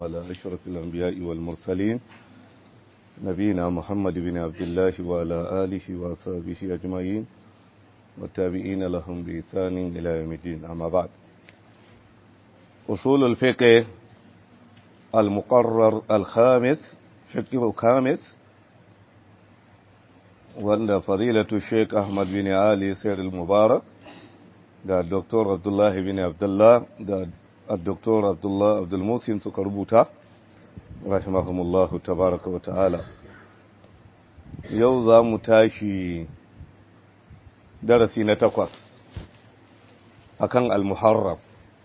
على أشرف الأنبياء والمرسلين نبينا محمد بن عبد الله وعلى آله وصحبه أجمعين والتابعين لهم بإحسان إلى يوم الدين أما بعد أصول الفقه المقرر الخامس فقه الخامس وأن فضيلة الشيخ أحمد بن علي سير المبارك da Dr. Abdullahi bin Abdullah da Dr. Abdullah Abdul Musin suka rubuta rahimahumullahu tabaraka wa ta'ala yau za mu tashi darasi na takwas akan al-muharram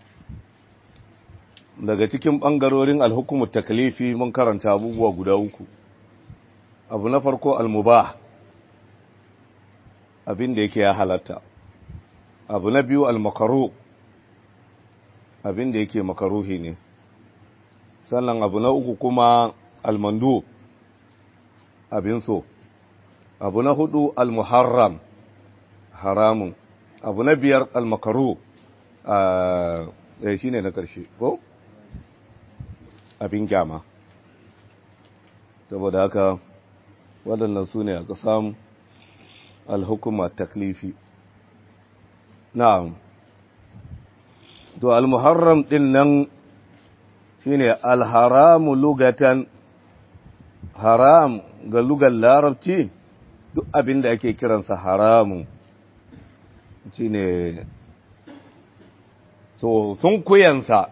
daga cikin ɓangarorin alhukumar taklifi mun karanta abubuwa guda uku abu na farko al-mubah abin da yake ya halatta abu na biyu al-makaru abin da yake makaruhi ne sannan abu na uku kuma al-mandu abin so abu na hudu al-muharram haramun abu na biyar al-makaru a shi ne na ƙarshe ko abin gyama saboda haka waɗannan su ne aka samu al-hukuma taklifi na'am to al-muharram din nan shine al-haramu lugatan haram ga lugar larabci duk abin da ake kiransa haramun shine to sun kuyansa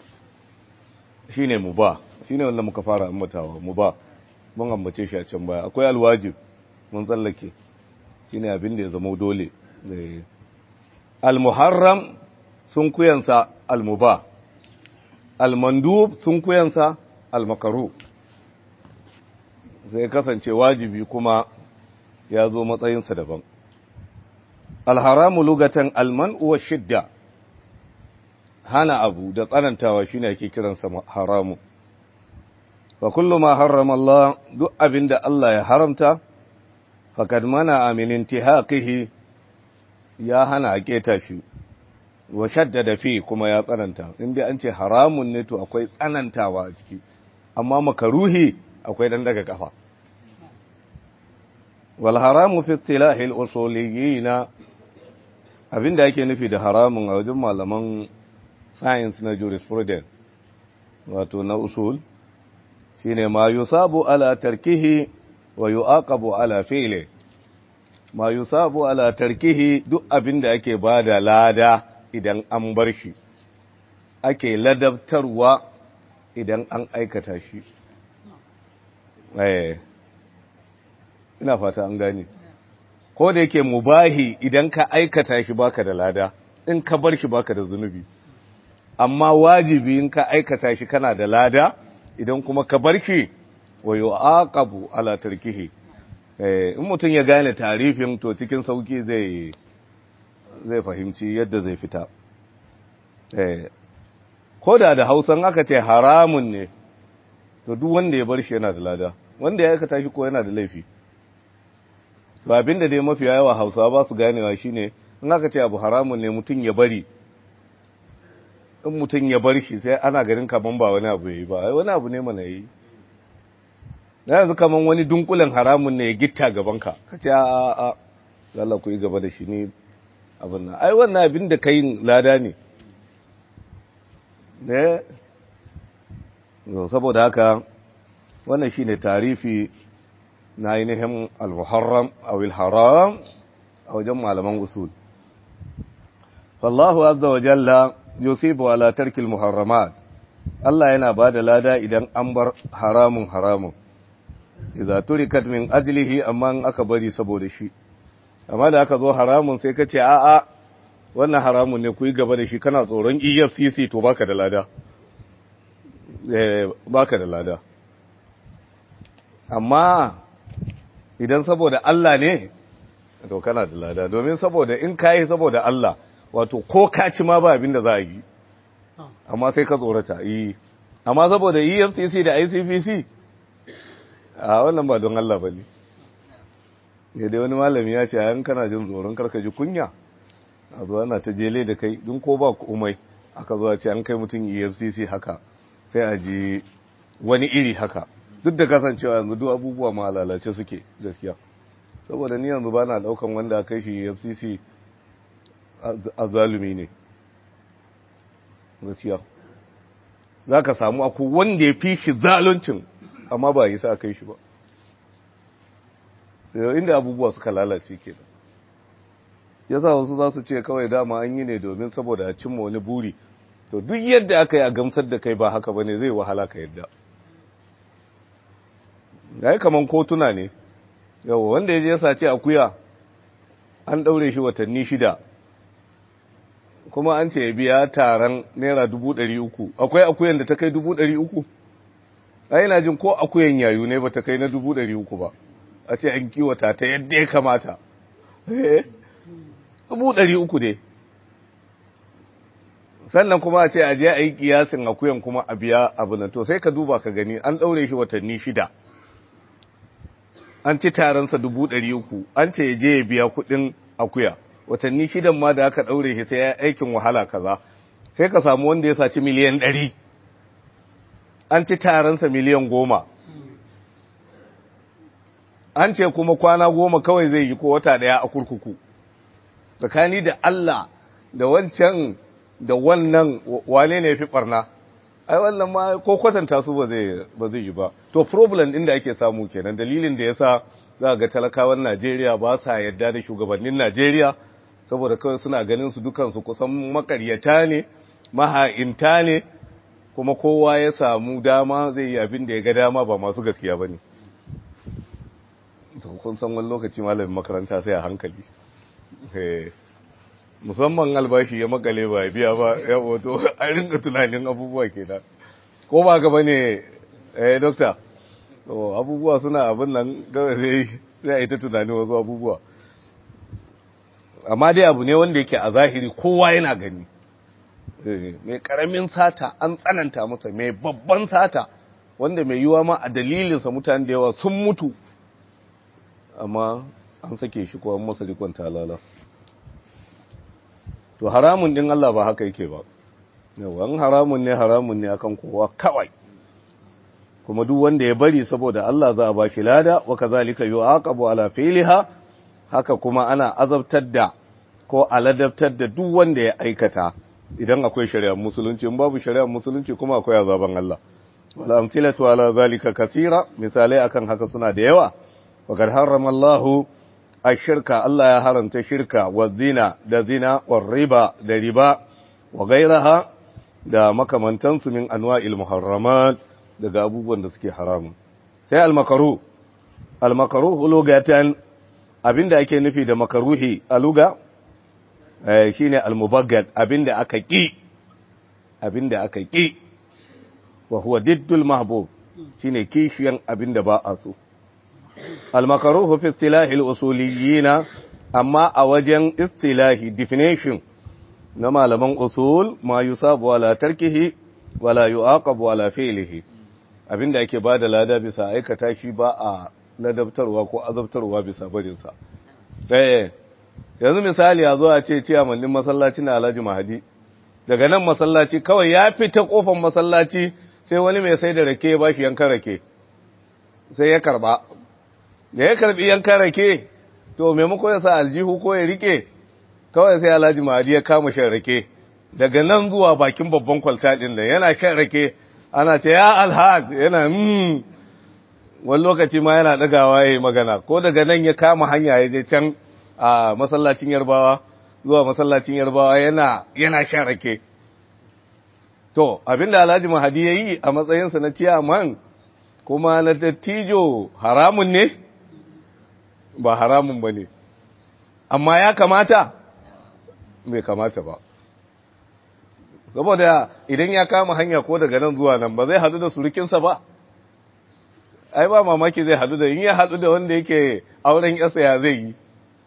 shine mubah shine wanda muka fara ambatawa mubah mun ambace shi a can baya akwai alwajib mun tsallake shine abin da ya zama dole al-muharram sun kuyansa al-muba al-mandub sun kuyansa al-makaru sai kasance wajibi kuma ya zo matsayinsa daban al-haramu lugatan al-man'u wa shidda hana abu da tsanantawa shine ake kiransa haramu wa kullu ma harrama Allah duk abinda Allah ya haramta faqad mana min intihaqihi ya hana a keta shi wa shaddada fi kuma ya tsananta inda an ce haramun ne to akwai tsanantawa a ciki amma makaruhi akwai dan daga kafa wal haramu fi istilahi al usuliyyin abinda yake nufi da haramun a wajen malaman science na jurisprudence wato na usul shine ma yusabu ala tarkihi wa yu'aqabu ala fi'lihi ma yusabu ala tarkihi duk abin da ake bada lada idan an bar shi ake ladabtarwa idan an aikata shi eh ina fata an gane ko da yake mubahi idan ka aikata shi baka da lada in ka bar shi baka da zunubi amma wajibi in ka aikata shi kana da lada idan kuma ka bar shi wa yu'aqabu ala tarkihi in mutum ya gane tarifin to cikin sauki zai zai fahimci yadda zai fita ko da da hausan aka ce haramun ne to duk wanda ya bar shi yana da lada wanda ya aikata shi ko yana da laifi to abinda dai mafi yawa hausa ba su ganewa shine in aka ce abu haramun ne mutum ya bari in mutum ya bar shi sai ana ganin kaman ba wani abu yayi ba wani abu ne mana yi yanzu kaman wani dunkulen haramun ne ya gitta gabanka ka ce a a Allah ku yi gaba da shi ne abin nan ai wannan abin da ka yi lada ne ne saboda haka wannan shine tarifi na ainihin al-muharram aw al-haram a wajen malaman usul fallahu azza wa jalla yusibu ala tarki al-muharramat Allah yana bada lada idan an bar haramun haramun idza turikat min ajlihi amma aka bari saboda shi amma da aka zo haramun sai ka ce a'a wannan haramun ne ku yi gaba da shi kana tsoron EFCC to baka da lada eh baka da lada amma idan saboda Allah ne to kana da lada domin saboda in kai saboda Allah wato ko ka ci ma ba abin da za a yi amma sai ka tsorata yi amma saboda EFCC da ICPC a wannan ba don Allah ba ne ya dai wani malami ya ce yan kana jin tsoron karka ji kunya a zuwa na ta jele da kai don ko ba umai aka zuwa ce an kai mutum efcc haka sai a ji wani iri haka duk da kasancewa yanzu duk abubuwa ma lalace suke gaskiya saboda ni yanzu ba na daukan wanda kai shi fcc a zalumi ne gaskiya za ka samu aku wanda ya fi shi zaluncin amma ba yi sa kai shi ba sai inda abubuwa suka lalace ke ya sa wasu za su ce kawai dama an yi ne domin saboda a cimma wani buri to duk yadda aka yi a gamsar da kai ba haka ba ne zai wahala ka yadda ya yi kaman kotuna ne yawa wanda ya je ya sace akuya an ɗaure shi watanni shida kuma an ce ya biya taron naira dubu ɗari uku akwai akuyan da ta kai dubu ɗari uku a yana jin ko akuyan yayu ne ba ta kai na dubu ɗari uku ba a ce an kiwata ta yadda ya kamata dubu ɗari uku ne sannan kuma a ce a je a yi kiyasin akuyan kuma a biya abu nan to sai ka duba ka gani an ɗaure shi watanni shida an ci taronsa dubu ɗari uku an ce ya je ya biya kuɗin akuya watanni shidan ma da aka ɗaure shi sai ya aikin wahala kaza sai ka samu wanda ya saci miliyan ɗari an ci taronsa miliyan goma an ce kuma kwana goma kawai zai yi ko wata ɗaya a kurkuku tsakani da Allah da wancan da wannan wane ne fi ɓarna ai wannan ma ko kwatanta su ba zai yi ba to problem ɗin da ake samu kenan dalilin da ya sa za ga talakawan Najeriya ba sa yadda da shugabannin Najeriya saboda kawai suna ganin su dukansu kusan makaryata ne maha'inta ne kuma kowa ya samu dama zai yi abin da ya ga dama ba masu gaskiya ba ne kun san wani lokaci malamin makaranta sai a hankali musamman albashi ya makale ba ya biya ba ya wato a rinka tunanin abubuwa ke da ko ba gaba ne eh dokta abubuwa suna abin nan gaba zai a yi ta tunanin wasu abubuwa amma dai abu ne wanda yake a zahiri kowa yana gani mai karamin sata an tsananta masa mai babban sata wanda mai yiwa ma a dalilinsa mutane da yawa sun mutu amma an sake shi ko an masa rikon talala to haramun din Allah ba haka yake ba yawan haramun ne haramun ne akan kowa kawai kuma duk wanda ya bari saboda Allah za a ba shi lada wa kazalika yu'aqabu ala fi'liha haka kuma ana azabtar da ko aladabtar da duk wanda ya aikata idan akwai shari'ar musulunci in babu shari'ar musulunci kuma akwai azaban Allah wal amsilatu ala zalika kathira misalai akan haka suna da yawa wa kad harrama Allah ash-shirka Allah ya haramta shirka wa zina da zina wa riba da riba wa gairaha da makamantansu min anwa'il muharramat daga abubuwan da suke haramun sai al-makaruh al-makaruh lugatan abinda ake nufi da makaruhi a luga shine al-mubaggad abinda aka ki abinda aka ki wa huwa diddul mahbub shine kishiyan abinda ba a so al-makaruhu fi istilahi al-usuliyyin amma a wajen istilahi definition na malaman usul ma yusabu wala tarkihi wala yuaqabu wala fi'lihi abinda ake bada lada bisa aikata shi ba a ladabtarwa ko azabtarwa bisa barinsa eh yanzu misali a zo a ce ciyamannin masallaci na Alhaji Mahadi daga nan masallaci kawai ya fita kofar masallaci sai wani mai sai da rake ya bashi yankan rake sai ya karba da ya karbi yankan rake to maimako ya sa aljihu ko ya rike kawai sai Alhaji Mahadi ya kama shan rake daga nan zuwa bakin babban kwalta din da yana shan rake ana ce ya alhad yana mm wani lokaci ma yana ɗagawa ya yi magana ko daga nan ya kama hanya ya je can a masallacin yarbawa zuwa masallacin yarbawa yana yana shan rake to abinda alhaji mahadi ya yi a matsayinsa na ciyaman kuma na dattijo haramun ne ba haramun ba ne amma ya kamata bai kamata ba saboda idan ya kama hanya ko daga nan zuwa nan ba zai hadu da surukinsa ba ai ba mamaki zai hadu da in ya hadu da wanda yake auren yasa ya zai yi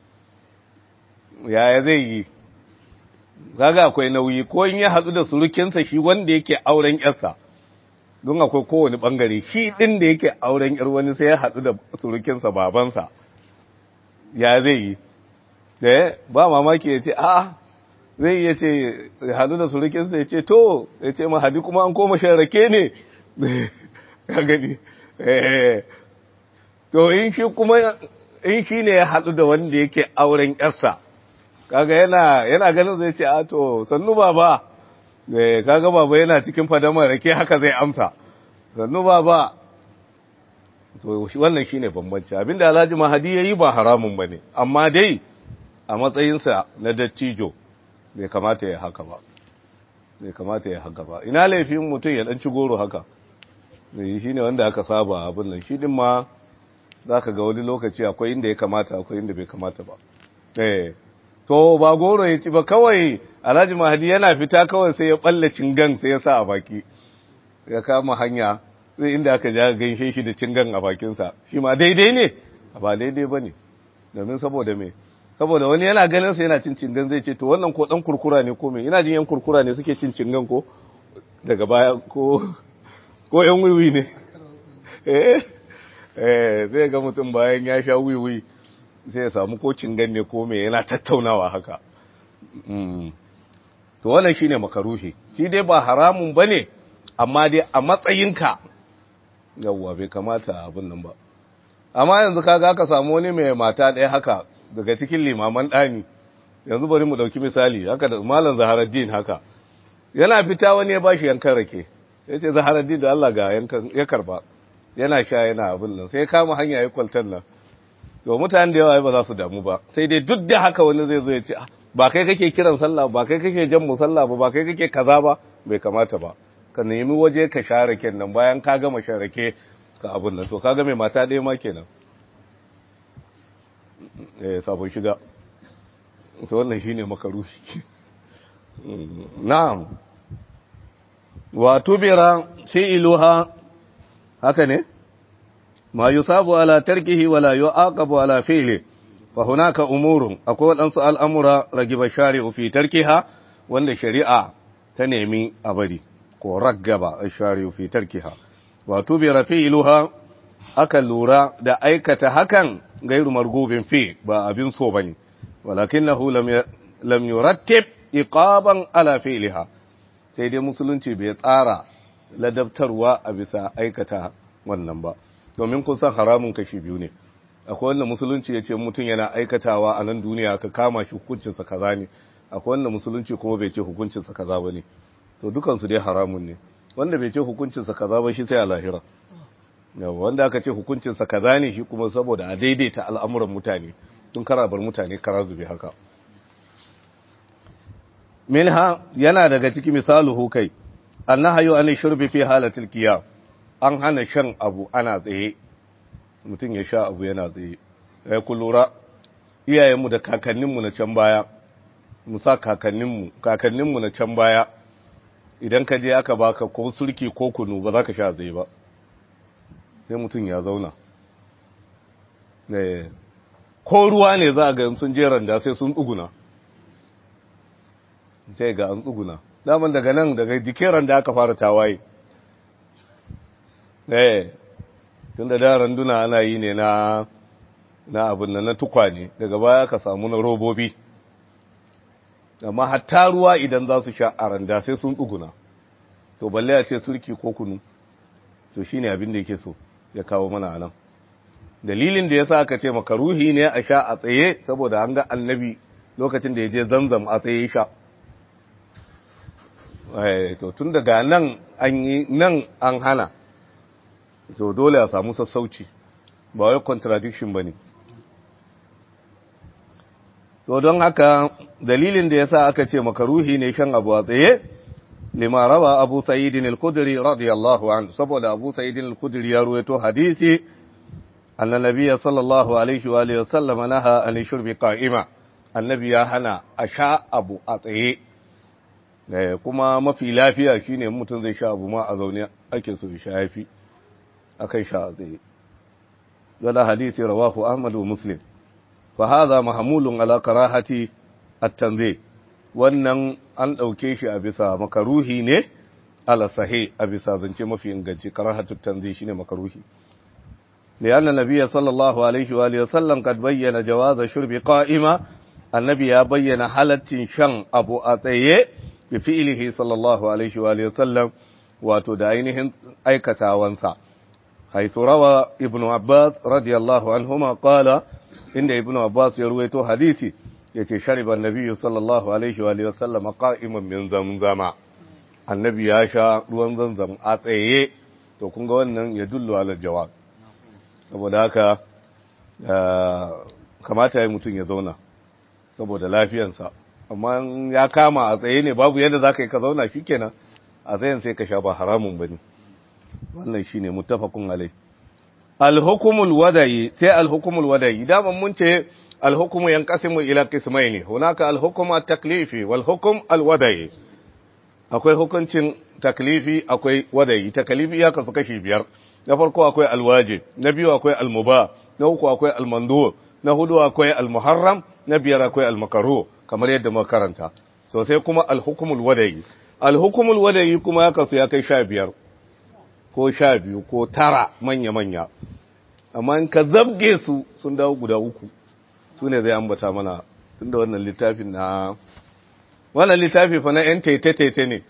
yaya zai yi kaga akwai nauyi ko in ya hadu da surukinsa shi wanda yake auren yarsa don akwai kowane bangare shi din da yake auren yar wani sai ya hadu da surukinsa babansa ya zai yi da ba mamaki ya ce a zai iya ce ya hadu da surukinsa ya ce to ya ce mahadi kuma an koma shan rake ne ka gani to in shi kuma in shi ne ya hadu da wanda yake auren yarsa kaga yana yana ganin zai ce a to sannu baba eh kaga baba yana cikin fadamar rake haka zai amsa sannu baba to wannan shine bambanci abinda Alhaji Mahadi yayi ba haramun bane amma dai a matsayinsa na dattijo bai kamata ya haka ba bai kamata ya haka ba ina laifin mutum ya dan ci goro haka ne shine wanda aka saba abin nan shi din ma zaka ga wani lokaci akwai inda ya kamata akwai inda bai kamata ba eh to ba goro ya ci ba kawai Alhaji Mahadi yana fita kawai sai ya balle cingan sai ya sa a baki ya kama hanya sai inda aka ja gaishe shi da cingan a bakinsa shi ma daidai ne ba daidai ba ne domin saboda me saboda wani yana ganin sa yana cin cingan zai ce to wannan ko dan kurkura ne ko me ina jin yan kurkura ne suke cin cingan ko daga baya ko ko yan wiwi ne eh eh zai ga mutum bayan ya sha wiwi sai ya samu ko cingan ne ko me yana tattaunawa haka to wannan shine makaruhi shi dai ba haramun bane amma dai a matsayinka yawwa bai kamata abin nan ba amma yanzu kaga aka samu wani mai mata ɗaya haka daga cikin limaman ɗani yanzu bari mu ɗauki misali haka da malam zaharaddin haka yana fita wani ya bashi yankan rake ya ce zaharaddin da Allah ga yankan ya karba yana sha yana abin nan sai kama hanya ya kwaltar nan to mutane da yawa ba za su damu ba sai dai duk da haka wani zai zo ya ce ba kai kake kiran sallah ba kai kake jan musalla ba ba kai kake kaza ba bai kamata ba ka nemi waje ka share nan bayan ka gama sharake ka abin nan to ka ga mai mata ɗaya ma kenan eh sabon shiga to wannan shine makaruhi na'am wa tubira fi'luha haka ne ma yusabu ala tarkihi wala yu'aqabu ala fi'li fa hunaka umurun akwai wadansu al'amura ragiba shari'u fi tarkiha wanda shari'a ta nemi a bari ko raggaba shari'u fi tarkiha wato bi rafi'luha aka lura da aikata hakan gairu margubin fi ba abin so bane walakinahu lam lam yurattib iqaban ala fi'liha sai dai musulunci bai tsara ladabtarwa a bisa aikata wannan ba domin kun san haramun kashi biyu ne akwai wanda musulunci ya ce mutum yana aikatawa a nan duniya ka kama shi hukuncinsa kaza ne akwai wanda musulunci kuma bai ce hukuncinsa kaza ba ne to dukansu dai haramun ne wanda bai ce hukuncinsa kaza ba shi sai a lahira yawa wanda aka ce hukuncinsa kaza ne shi kuma saboda a daidaita al'amuran mutane tun karabar mutane kara zube haka minha yana daga ciki misaluhu kai annahayu an shurbi fi halatil qiyam an hana shan abu ana tsaye mutum ya sha abu yana tsaye ya ku lura iyayenmu da kakanninmu na can baya musa kakanninmu kakanninmu na can baya idan ka je aka baka ko surki ko kunu ba za ka sha tsaye ba sai mutum ya zauna ko ruwa ne za a ga sun je randa sai sun tsuguna sai ga an tsuguna daman daga nan daga jikin randa aka fara tawaye eh tun da da randuna ana yi ne na na abin nan na tukwane daga baya ka samu na robobi amma hatta ruwa idan za su sha a randa sai sun tsuguna to balle ya ce surki ko kunu to shine abin da yake so ya kawo mana nan dalilin da yasa aka ce makaruhi ne a sha a tsaye saboda an ga annabi lokacin da ya je zamzam a tsaye sha to tun daga nan an yi nan an hana to dole a samu sassauci ba wai contradiction bane to don haka dalilin da yasa aka ce makaruhi ne shan abu a tsaye lima rawa abu sa'idin al-khudri radiyallahu anhu saboda abu sa'idin al-khudri ya ruwaito hadisi anna nabiyya sallallahu alaihi wa alihi wasallam naha an shurbi qa'ima annabi ya hana a sha abu a tsaye kuma mafi lafiya shine mutum zai sha abu ma a zaune ake so sha yafi akai sha a tsaye wala hadisi rawahu ahmad wa muslim fa hadha mahmulun ala karahati at-tanzih wannan an dauke shi a bisa makaruhi ne ala sahih a bisa zance mafi inganci karahatu at-tanzih shine makaruhi لأن النبي صلى الله عليه وآله وسلم قد بين جواز شرب قائمة annabi ya bayyana halaccin shan abu a tsaye bi fi'ilihi sallallahu alaihi wa sallam wato da ainihin aikatawansa haisu rawa ibnu abbas radiyallahu anhuma qala inda ibnu abbas ya ruwaito hadisi yace shariba annabi sallallahu alaihi wa sallam qa'iman min zamzama annabi ya sha ruwan zamzam a tsaye to kun ga wannan ya dullu ala jawab saboda haka kamata ya mutum ya zauna saboda lafiyansa amma ya kama a tsaye ne babu yadda za ka yi ka zauna shi kenan a tsayen sai ka sha ba haramun ba ne wannan shi ne mutafakun alai alhukumul wadayi sai alhukumul wadayi daman mun ce alhukumu yan kasimu ila kismai ne hunaka alhukuma taklifi wal hukum alwadayi akwai hukuncin taklifi akwai wadayi taklifi ya kasu kashi biyar na farko akwai alwajib na biyu akwai almuba na uku akwai almandu na hudu akwai almuharram na biyar akwai almakaru kamar yadda muka karanta so sai kuma alhukumul wadayi alhukumul wadayi kuma ya kasu ya kai sha biyar ko sha biyu ko tara manya manya amma in ka zabge su sun dawo guda uku su ne zai ambata mana tunda wannan littafin na wannan littafi fa na yan tete ne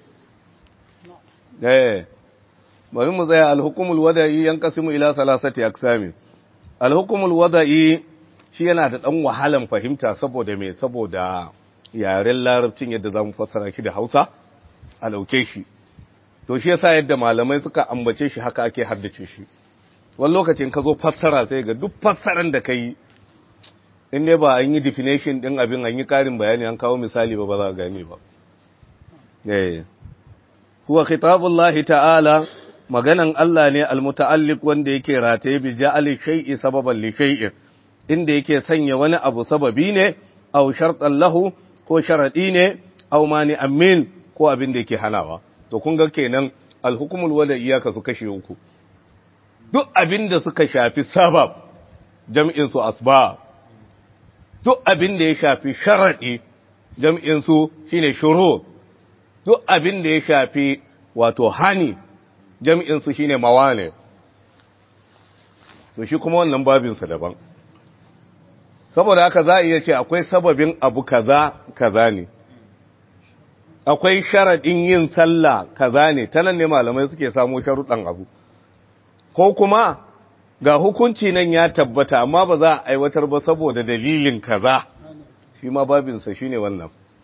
eh bari mu tsaya alhukumul wada'i yanqasimu ila salasati aqsami alhukumul wada'i shi yana da dan wahalan fahimta saboda me saboda yaren larabcin yadda zamu fassara shi da Hausa a dauke shi to shi yasa yadda malamai suka ambace shi haka ake haddace shi wani lokacin ka zo fassara sai ga duk fassaran da kai in ne ba an yi definition din abin an yi karin bayani an kawo misali ba ba za ka gane ba eh huwa khitabullahi ta'ala maganan Allah ne almuta'alliq wanda yake rataye bi ja'ali shay'i sababan li shay'in inda yake sanya wani abu sababi ne aw shartan lahu ko sharadi ne aw mani amin ko abin da yake hanawa to kun ga kenan alhukumul wada iyaka su kashe uku duk abin da suka shafi sabab jam'in su asbab duk abin da ya shafi sharadi jam'in su shine shuru duk abin da ya shafi wato hani jam'insu shi ne mawane, to shi kuma wannan babinsa daban. Saboda haka za a iya ce akwai sababin abu kaza kaza ne, akwai sharaɗin yin sallah kaza ne, ta nan ne malamai suke samu sharuɗan abu. Ko kuma ga hukunci nan ya tabbata amma ba za a aiwatar ba saboda dalilin kaza, shi ma babinsa shi ne wannan.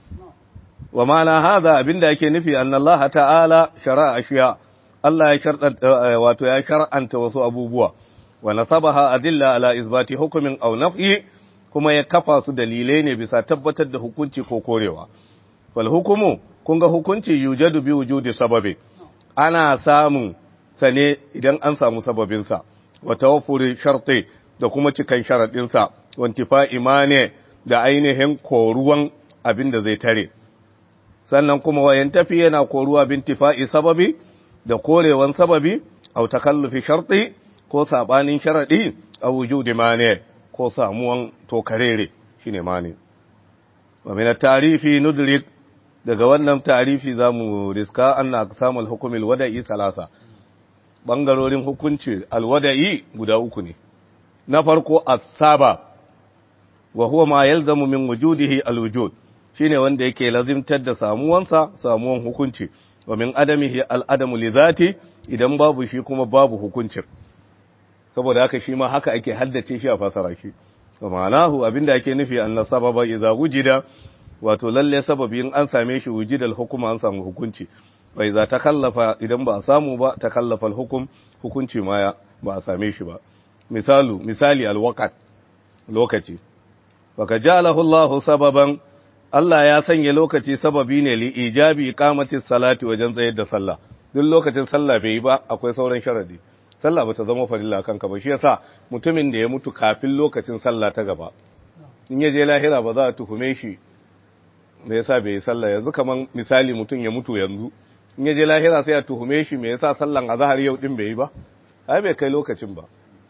Wa ma'ana haza abinda ake nufi annallaha ta'ala shara'a ashiya. Allah ya sharɗanta wato ya shar'anta wasu abubuwa wa nasabaha adilla ala isbati hukumin aw naf'i kuma ya kafa su dalilai ne bisa tabbatar da hukunci ko korewa wal hukumu kun ga hukunci yujadu bi wujudi sababi ana samun sa ne idan an samu sababin sa wa tawaffuri sharti da kuma cikan sharadin sa wa intifa imane da ainihin koruwan abin da zai tare sannan kuma wayan tafi yana koruwa bintifa'i sababi da korewan sababi au takallufi sharti ko sabanin sharadi a wujudi mane ko samuwan tokarere shine mane wa min at-tarifi nudrik daga wannan tarifi zamu riska anna aqsamul hukmil wada'i salasa bangarorin hukunci alwada'i guda uku ne na farko as-saba wa huwa ma yalzamu min wujudihi alwujud shine wanda yake lazimtar da samuwansa samuwan hukunci wa min adamihi al'adamu li zati idan babu shi kuma babu hukuncin saboda haka shi ma haka ake haddace shi a fasara shi wa ma'anahu abinda ake nufi anna sababa idza wujida wato lalle sababi in an same shi wujidal hukuma an samu hukunci wa idza takallafa idan ba a samu ba takallafa hukum hukunci ma ba a same shi ba misalu misali alwaqt lokaci wa kajalahu Allahu sababan Allah ya sanya lokaci sababi ne li ijabi iqamati salati wajen tsayar da sallah duk lokacin sallah bai yi ba akwai sauran sharadi sallah bata zama farilla kanka ba shi yasa mutumin da ya mutu kafin lokacin sallah ta gaba in ya je lahira ba za a tuhume shi me yasa bai yi sallah yanzu kaman misali mutum ya mutu yanzu in ya je lahira sai a tuhume shi me yasa sallan azhar yau din bai yi ba ai bai kai lokacin ba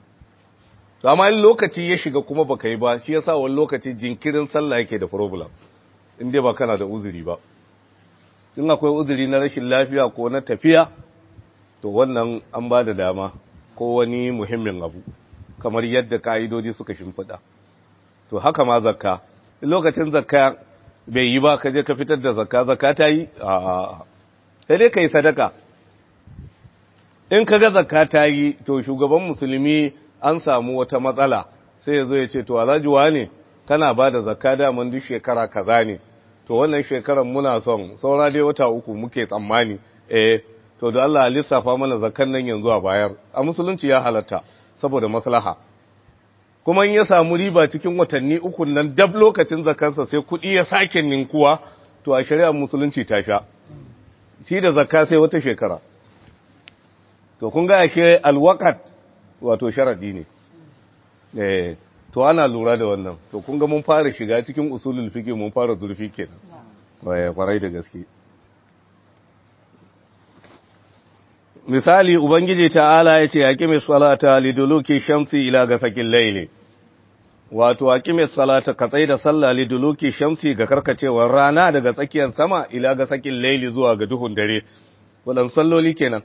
to amma in lokaci ya shiga kuma baka yi ba shi yasa wani lokaci jinkirin sallah yake da problem in dai ba kana da uzuri ba in akwai uzuri na rashin lafiya ko na tafiya to wannan an ba da dama ko wani muhimmin abu kamar yadda ka'idodi suka shimfiɗa to haka ma zakka lokacin zakka bai yi ba ka je ka fitar da zakka zakka ta yi a sai dai ka yi sadaka in ka ga zakka ta yi to shugaban musulmi an samu wata matsala sai ya zo ya ce to alhaji ne kana ba da zakka daman duk shekara kaza ne to wannan shekaran muna son saura dai wata uku muke tsammani eh to da Allah lissafa mana zakkan nan yanzu a bayar a musulunci ya halatta saboda maslaha kuma in ya samu riba cikin watanni uku nan dab lokacin zakansa sai kuɗi ya sake ninkuwa to a shari'ar musulunci ta sha shi da zakka sai wata shekara to kun ga ashe alwakat wato sharadi ne eh to ana lura da wannan to kun ga mun fara shiga cikin usulul fiqh mun fara zurfi kenan waye kwarai da gaske misali ubangiji ta'ala yace aqimi salata liduluki shamsi ila gasakin layli wato aqimi salata ka da sallah liduluki shamsi ga karkacewar rana daga tsakiyar sama ila gasakin layli zuwa ga duhun dare wadan salloli kenan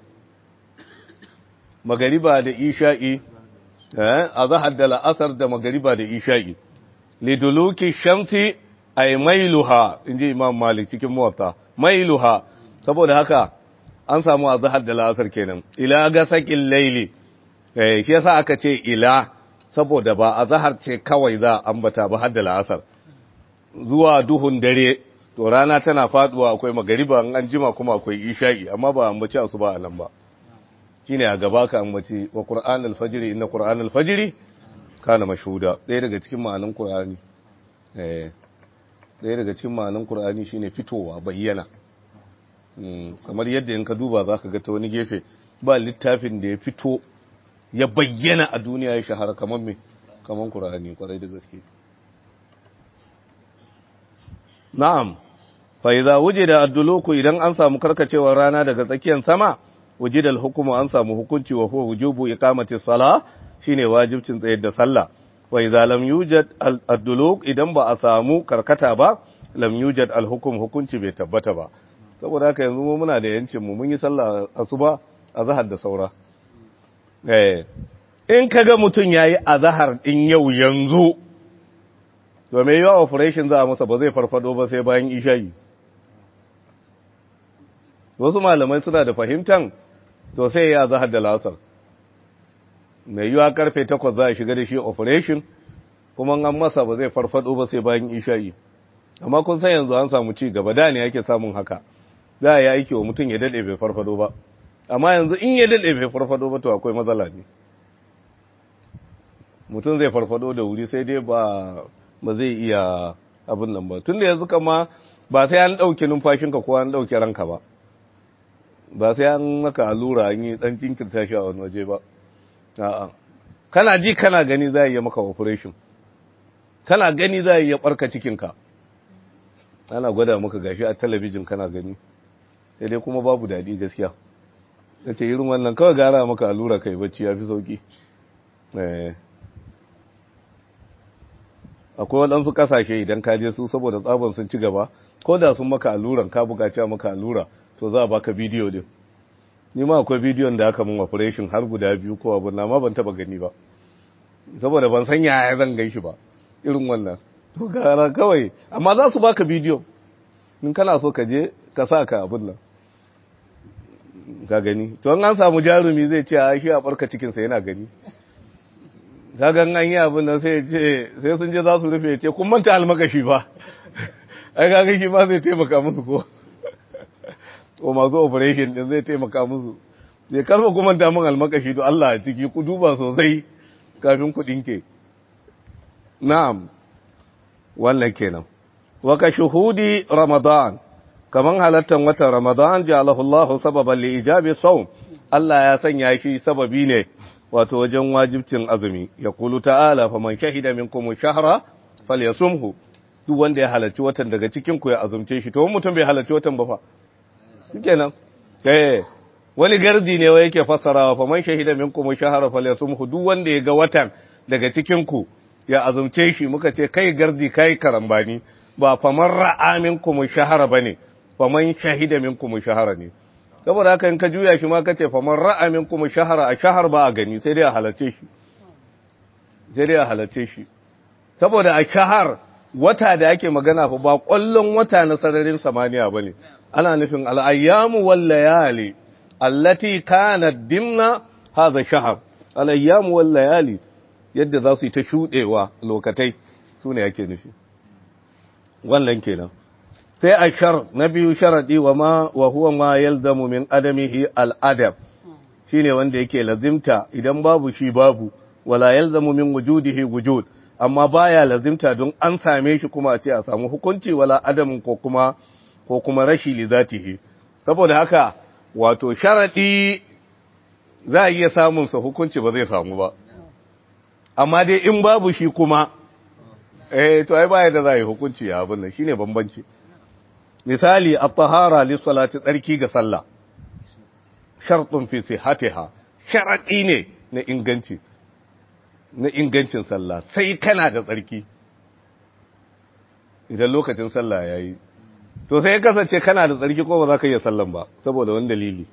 magariba da isha'i a zahar da la'asar da magariba da isha'i liduluki shamsi ay mailuha inji imam malik cikin muwatta mailuha saboda haka an samu a zahar da la'asar kenan ila ga sakin laili eh shi yasa aka ce ila saboda ba a zahar ce kawai za ambata ba har da la'asar zuwa duhun dare to rana tana faduwa akwai magariba an jima kuma akwai isha'i amma ba ambaci su ba a nan ba shine a gaba ka ambaci wa Qur'an al-fajr inna Qur'an al-fajr kana mashhuda ɗaya daga cikin ma'anan Qur'ani eh ɗaya daga cikin ma'anan Qur'ani shine fitowa bayyana kamar yadda in ka duba zaka ga ta wani gefe ba littafin da ya fito ya bayyana a duniya ya shahara kamar me kamar Qur'ani kwarai da gaske na'am fa idza wujida ad-duluku idan an samu karkacewar rana daga tsakiyar sama wujidal hukumu an samu hukunci wa huwa wujubu iqamati salah shine wajibcin tsayar da sallah wa idza lam yujad ad-duluk idan ba a samu karkata ba lam yujad al-hukm hukunci bai tabbata ba saboda haka yanzu mu muna da yancin mu mun yi sallah asuba azhar da saura eh in kaga mutun yayi azhar din yau yanzu to me yawa operation za a masa ba zai farfado ba sai bayan isha'i wasu malamai suna da fahimtan to sai ya zahar da lasar mai yiwa karfe takwas za a shiga da shi operation kuma an masa ba zai farfado ba sai bayan isha'i amma kun san yanzu an samu ci gaba da ne yake samun haka za a yi aiki wa mutum ya daɗe bai farfado ba amma yanzu in ya daɗe bai farfado ba to akwai matsala ne mutum zai farfado da wuri sai dai ba ba zai iya abin nan ba tun da yanzu kama ba sai an ɗauke numfashinka ko an ɗauke ranka ba ba sai an maka allura an yi dan jinkirta shi a wani waje ba a'a kana ji kana gani za a yi maka operation kana gani za a yi barka cikinka ana gwada maka gashi a talabijin kana gani sai dai kuma babu daɗi gaskiya ya ce irin wannan kawai gara maka allura kai bacci ya fi sauki akwai waɗansu ƙasashe idan ka je su saboda tsabon sun ci gaba ko da sun maka alluran ka buƙaci maka allura to za a baka bidiyo din ni ma akwai bidiyon da aka mun operation har guda biyu ko abin na ma ban taba gani ba saboda ban san yaya zan gan shi ba irin wannan to gara kawai amma za su baka bidiyo in kana so ka je ka sa ka abin nan ka gani to an samu jarumi zai ce a shi a barka cikinsa yana gani kaga an yi abin nan sai ce sai sun je za su rufe ce kun manta almakashi ba ai kaga shi ba zai taimaka musu ko ko masu operation din zai taimaka musu zai karfa kuma damun almakashi to Allah a ciki ku duba sosai kafin ku dinke na'am wannan kenan wa ka shuhudi ramadan kaman halattan watan ramadan ja'alahu Allah sababan li ijabi sawm Allah ya sanya shi sababi ne wato wajen wajibcin azumi ya kulu ta'ala faman shahida minkum shahra falyasumhu duk wanda ya halarci watan daga cikin ku ya azumce shi to mutum bai halarci watan ba fa kenan eh wani gardi ne wai yake fassarawa fa man shahida minkum shahara falyasumhu duk wanda ya ga watan daga cikin ku ya azumce shi muka ce kai gardi kai karambani ba fa man ra'a minkum shahara bane fa man shahida minkum shahara ne saboda haka in ka juya shi ma kace fa man ra'a minkum shahara a shahar ba a gani sai dai a halarce shi sai dai a halarce shi saboda a shahar wata da ake magana fa ba ƙwallon wata na sararin samaniya ba ne ana nufin al'ayyamu wal layali allati kanat dimna hadha shahar al'ayyamu wal layali yadda za su yi ta shuɗewa lokatai su ne ake nufi wannan kenan sai a shar na biyu sharadi wa ma wa huwa ma yalzamu min adamihi al-adab shine wanda yake lazimta idan babu shi babu wala yalzamu min wujudihi wujud amma baya lazimta don an same shi kuma a ce a samu hukunci wala adamin ko kuma ko kuma rashi li zatihi saboda haka wato sharadi za a iya samun sa hukunci ba zai samu ba amma dai in babu shi kuma eh to ai baya da za yi hukunci ya abin nan shine bambanci misali at-tahara li salati tsarki ga sallah shartun fi sihhatiha sharadi ne na inganci na ingancin sallah sai kana da tsarki idan lokacin sallah yayi to sai kasance kana da tsarki ko ba za ka iya sallan ba saboda wani dalili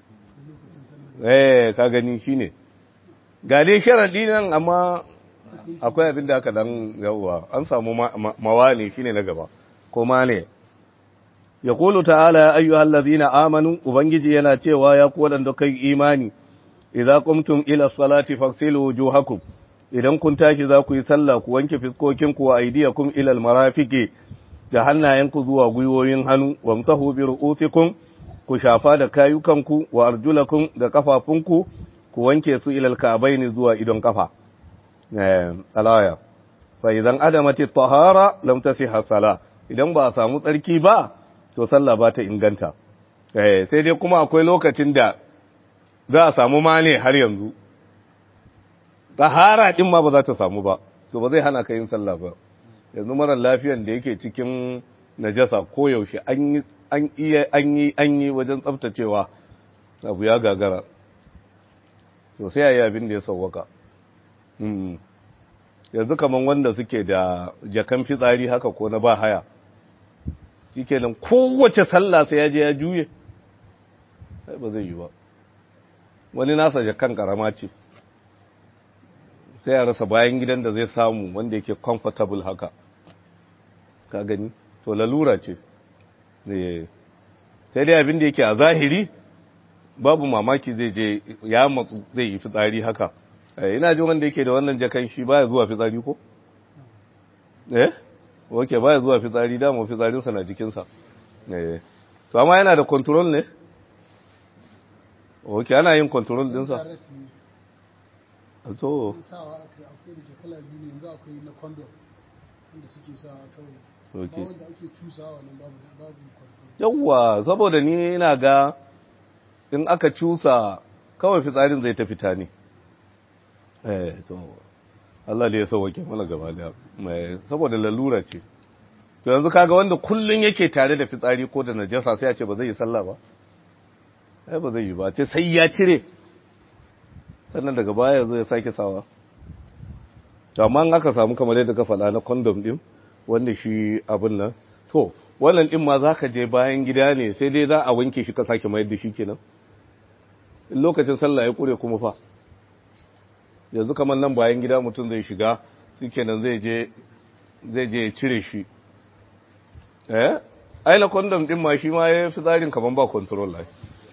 eh ka gani shine ga dai sharadi nan amma akwai abin da aka dan yawwa an samu mawani shine na gaba ko ma ne yaqulu ta'ala ya ayyuhal ladhina amanu ubangiji yana cewa ya ku wadanda kai imani idza qumtum ila salati faghsilu wujuhakum idan kun tashi za ku yi sallah ku wanke fiskokin ku wa aydiyakum ila almarafiqi da hannayenku zuwa gwiwoyin hannu wamsahu bi ru'usikum ku shafa da kayukanku wa arjulakum da kafafunku ku wanke su ila alka'baini zuwa idon kafa alaya fa idan adamati tahara lam tasihha sala idan ba a samu tsarki ba to sallah ba ta inganta eh sai dai kuma akwai lokacin da za a samu mane har yanzu tahara din ma ba za ta samu ba to ba zai hana ka yin sallah ba yanzu mara lafiyan da yake cikin najasa ko yaushe an yi an iya an yi an yi wajen tsaftacewa abu ya gagara to sai ayi abin da ya sauwaka yanzu kaman wanda suke da jakan fitsari haka ko na ba haya shikenan kowace sallah sai ya je ya juye sai ba zai yi ba wani nasa jakan karama ce sai ya rasa bayan gidan da zai samu wanda yake comfortable haka ka gani to lalura ce sai dai abin da yake a zahiri babu mamaki zai je ya matsu zai yi fitsari haka ina jin wanda yake da wannan jakan shi baya zuwa fitsari ko eh oke baya zuwa fitsari dama fitsarinsa na jikinsa eh to amma yana da control ne oke ana yin control dinsa to sawa akwai akwai da kala biyu ne yanzu akwai na condom wanda suke sawa kawai oke wanda ake cusawa nan babu babu control yawwa saboda ni ina ga in aka cusa kawai fitsarin zai ta fita ne eh to Allah da ya sauwake mana gaba da mai saboda lalura ce to yanzu kaga wanda kullun yake tare da fitsari ko da najasa sai ya ce ba zai yi sallah ba eh ba zai yi ba ce sai ya cire sannan daga baya zo ya sake sawa to amma in aka samu kamar yadda ka faɗa na condom din wanda shi abin nan to wannan din ma zaka je bayan gida ne sai dai za a wanke shi ka sake mayar da shi kenan lokacin sallah ya kure kuma fa yanzu kamar nan bayan gida mutum zai shiga kenan zai je zai je cire shi eh ai na condom din ma shi ma ya fi tsarin kaman ba control lai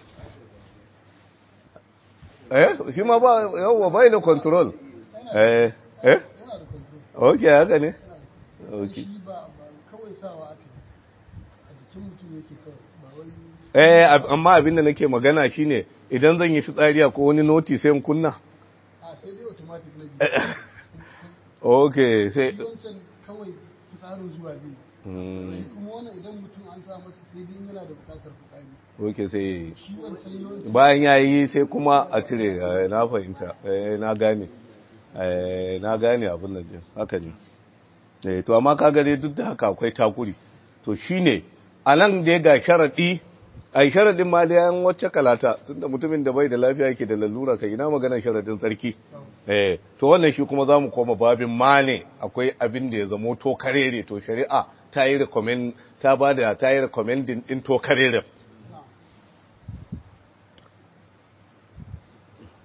eh shi ma ba yawa bai da control eh eh yana da control okay haka ne okay shi ba ba kawai sawa ake a jikin mutum yake kawai ba wai eh ab- amma abin da nake magana shine idan zan yi fitsari ko wani noti sai in kunna a sai dai automatic na jiki okay sai shi wancan kawai fitsarin zuwa zai Hmm, shi kuma wannan idan mutum an sa masa sai dai yana da bukatar fitsari okay sai shi wancan yawanci bayan ya yi sai kuma a cire eh, na fahimta eh, na gane eh, na gane abin da jin haka ne eh, to amma ka gare duk da haka akwai takuri to shine a nan dai ga sharaɗi a yi sharaɗin ma da yan wacce kalata tunda mutumin da bai da lafiya yake da lalura ka ina maganar sharaɗin tsarki eh, to wannan shi kuma za mu koma babin ma ne akwai abin da ya zamo to karere to shari'a ta yi recommend ta ba da ta yi recommending din to karere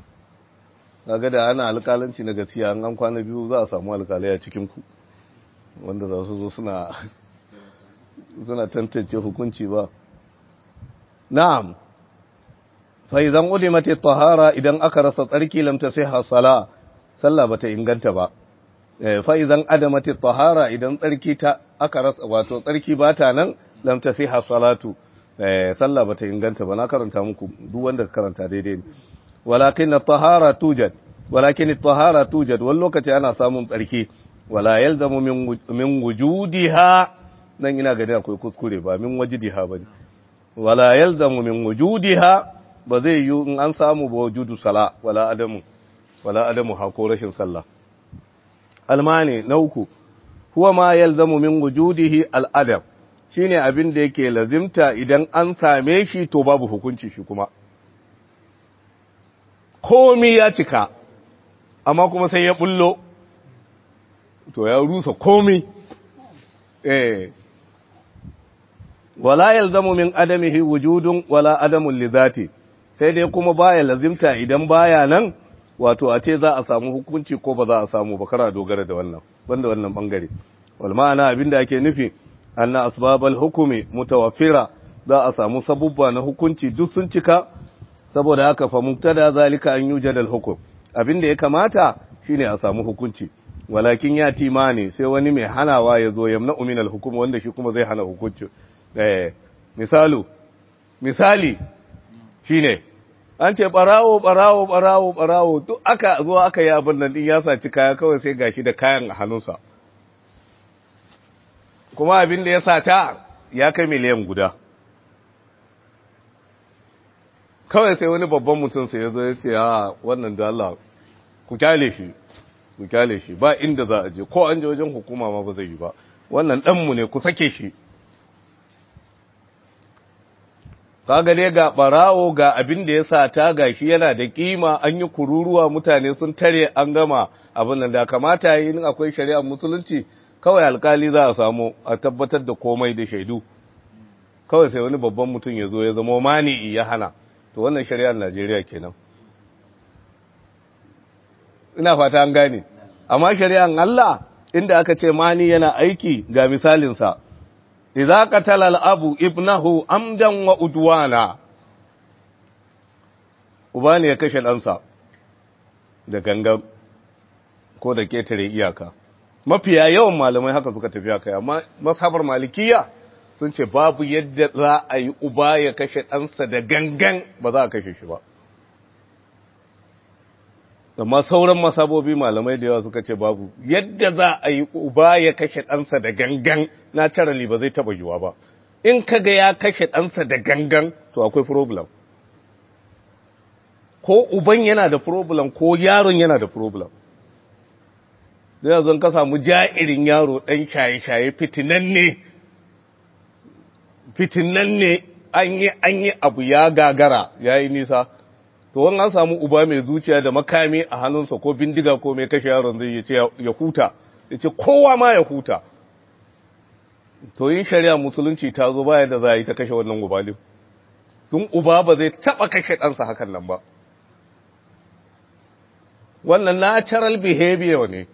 kaga da ana alƙalanci na gaskiya an an kwana biyu za a samu alƙalai a cikin ku wanda za su zo suna suna tantance hukunci ba na'am fa idan ulimat at-tahara idan aka rasa tsarki lam tasihha sala sallah bata inganta ba fa idan adamat at-tahara idan tsarki ta aka rasa wato tsarki bata nan lam tasihha salatu sallah bata inganta ba na karanta muku duk wanda karanta daidai ne walakin at-tahara tujad walakin at-tahara tujad wal lokaci ana samun tsarki wala yalzamu min min wujudiha nan ina gani akwai kuskure ba min wajidiha bane wala yalzamu min wujudiha ba zai yi in an samu ba wujudu sala wala adamu wala adamu ha ko rashin sallah almani na uku huwa ma yalzamu min wujudihi al-adab shine abin da yake lazimta idan an same shi to babu hukunci shi kuma komi ya cika amma kuma sai ya bullo to ya rusa komi eh wala yalzamu min adamihi wujudun wala adamun li zati sai dai kuma baya lazimta idan baya nan wato a ce za a samu hukunci ko ba za a samu ba kara dogara da wannan banda wannan bangare wal ma'ana abinda ake nufi anna asbabal hukumi mutawaffira za a samu sabubba na hukunci duk sun cika saboda haka fa muktada zalika an yujad al hukum abinda ya kamata shine a samu hukunci walakin ya timani sai wani mai hanawa ya zo yamna min al hukum wanda shi kuma zai hana hukunci eh misalu misali shine an ce barawo barawo barawo barawo duk aka zo aka yi abin nan din ya saci kaya kawai sai gashi da kayan a hannunsa kuma abin da ya sata ya kai miliyan guda kawai sai wani babban mutum sai ya zo ya ce a wannan da Allah ku kyale shi ku kyale shi ba inda za a je ko an je wajen hukuma ma ba zai yi ba wannan ɗanmu ne ku sake shi kaga dai ga barawo ga abin da ya sa ta gashi yana da kima an yi kururuwa mutane sun tare an gama abin nan da kamata yi in akwai shari'ar musulunci kawai alkali za a samu a tabbatar da komai da shaidu kawai sai wani babban mutum ya zo ya zama mani ya hana to wannan shari'ar Najeriya kenan ina fata an gane amma shari'ar Allah inda aka ce mani yana aiki ga misalinsa idza qatala al-abu ibnahu amdan wa udwana uba ne ya kashe ɗansa da gangan ko da ketare iyaka mafiya yawan malamai haka suka tafi haka amma masabar malikiya sun ce babu yadda za a yi uba ya kashe ɗansa da gangan ba za a kashe shi ba amma sauran masabobi malamai da yawa suka ce babu yadda za a yi uba ya kashe ɗansa da gangan naturally ba zai taɓa yiwa ba in kaga ya kashe ɗansa da gangan to akwai problem ko uban yana da problem ko yaron yana da problem zai yanzu ka samu ja'irin yaro ɗan shaye-shaye fitinan ne fitinan ne an yi an yi abu ya gagara ya yi nisa to wani an samu uba mai zuciya da makami a hannunsa ko bindiga ko mai kashe yaron zai ce ya huta ya ce kowa ma ya huta to yin shari'a musulunci ta zo baya da za a yi ta kashe wannan ubalin tun uba ba zai taɓa kashe ɗansa hakan nan ba wannan natural behavior ne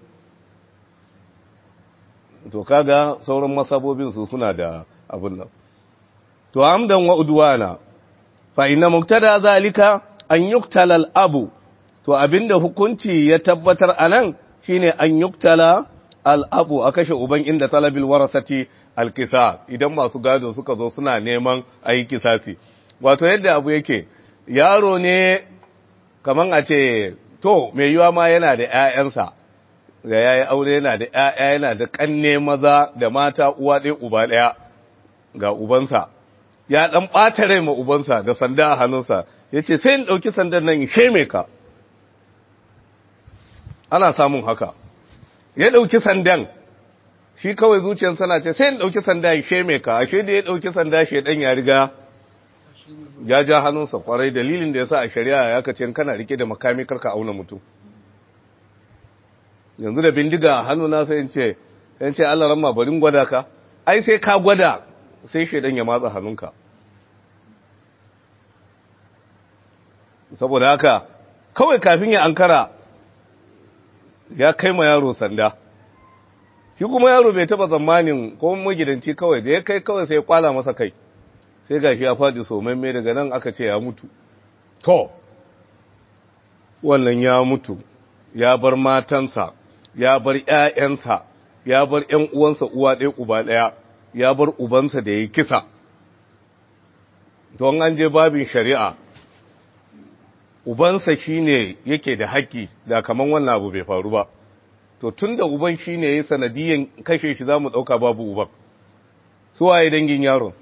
to kaga sauran masabobin su suna da abin nan to amdan wa udwana fa inna muktada zalika an yuktala al-abu to abinda hukunci ya tabbatar anan shine an yuktala al-abu a kashe uban inda talabil warasati al-qisas idan masu gado suka zo suna neman ayi kisasi wato yadda abu yake yaro ne kaman a ce to mai yiwa ma yana da ƴaƴansa ga yayi aure yana da ƴaƴa yana da kanne maza da mata uwa ɗaya uba ɗaya ga ubansa ya dan ɓata rai ma ubansa da sanda a hannunsa yace sai in ɗauki sandan nan in sheme ka ana samun haka ya ɗauki sandan shi kawai zuciyarsa na ce sai in ɗauki sanda in sheme ka ashe da ya ɗauki sanda shedan ya riga ya ja hannunsa kwarai dalilin da ya sa a shari'a ya kace kana rike da makami karka auna mutum yanzu da bindiga a hannuna sai in ce in ce Allah ramma barin gwada ka ai sai ka gwada sai shedan ya matsa hannunka saboda haka kawai kafin ya ankara ya kai ma yaro sanda shi kuma yaro bai taba tsammanin ko magidanci kawai da ya kai kawai sai ya kwala masa kai sai gashi ya faɗi somamme daga nan aka ce ya mutu to wannan ya mutu ya bar matansa ya bar ƴaƴansa ya bar ƴan uwansa uwa ɗaya uba ɗaya ya bar ubansa da ya kisa don an je babin shari'a ubansa shine yake da haƙƙi da kaman wannan abu bai faru ba to tun da uban shine ya sanadiyan kashe shi za mu ɗauka babu uban su waye dangin yaron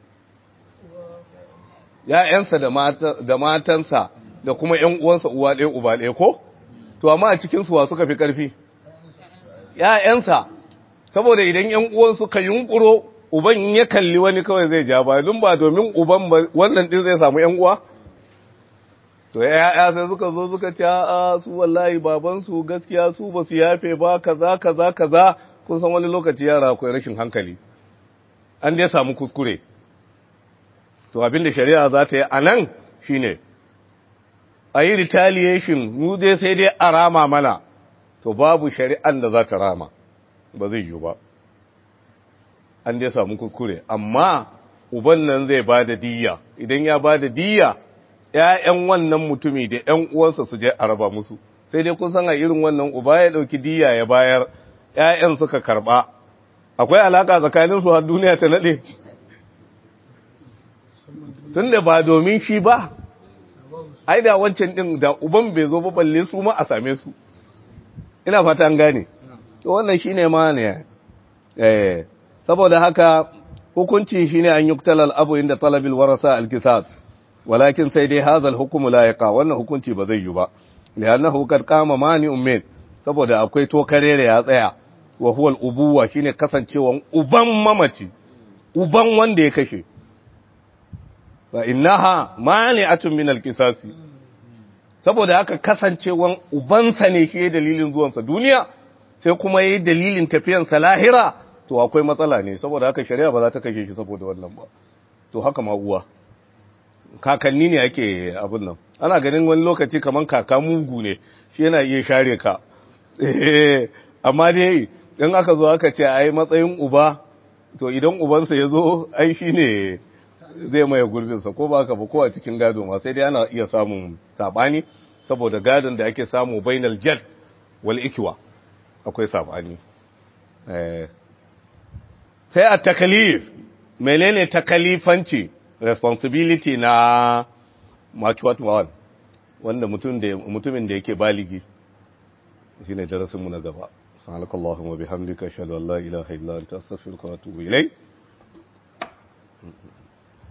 ‘ya'yansa da matansa da kuma ‘yan uwansa uwa ɗaya uba ɗaya ko? To, amma a cikinsu wa suka fi ƙarfi? ‘ya'yansa, saboda idan ‘yan uwan suka yunƙuro, uban ya kalli wani kawai zai ja ba, dun ba domin uban wannan ɗin zai samu ‘yan uwa? To, ‘ya'ya sai suka zo suka ce, a su wallahi babansu gaskiya su ba su yafe ba, kaza, kaza, kaza, kun san wani lokaci yara akwai rashin hankali. An dai samu kuskure. to abinda shari'a za ta yi a nan shi ne a yi retaliation mu dai sai dai a rama mana to babu shari'an da za ta rama ba zai yi ba an dai samu kuskure amma uban nan zai ba da diya idan ya ba da diya ‘ya'yan wannan mutumi da ‘yan uwansa su je a raba musu sai dai kun san a irin wannan uba ya ɗauki diya ya bayar ‘ya'yan suka karɓa akwai alaka tsakaninsu har duniya ta naɗe tun da ba domin shi ba ai da wancan din da uban bai zo ba balle su ma a same su ina fata an gane to wannan shine ma ne eh saboda haka hukunci shine an yuktalal abu inda talabil warasa alkisas walakin sai dai hadha alhukmu la yaqa wannan hukunci ba zai yi ba li'annahu kad qama mani ummin saboda akwai to karere ya tsaya wa huwa al-ubuwa shine kasancewan uban mamaci uban wanda ya kashe fa innaha mani'atun min al-qisasi saboda haka kasancewan ubansa ne shi dalilin zuwansa duniya sai kuma yayi dalilin tafiyansa lahira to akwai matsala ne saboda haka shari'a ba za ta kashe shi saboda wannan ba to haka ma uwa kakanni ne ake abin nan ana ganin wani lokaci kaman kaka mugu ne shi yana iya share ka amma dai in aka zo aka ce ai matsayin uba to idan ubansa ya zo ai shi ne zai maye gurbinsa ko ba ka ba ko a cikin gado ma sai dai ana iya samun sabani saboda gadon da ake samu bainal jad wal ikwa akwai sabani sai a takalif menene takalifanci responsibility na matuwat one wanda mutumin da yake baligi shine darasinmu na gaba subhanakallahumma bihamdika ashhadu an la ilaha illa anta astaghfiruka wa atubu ilayk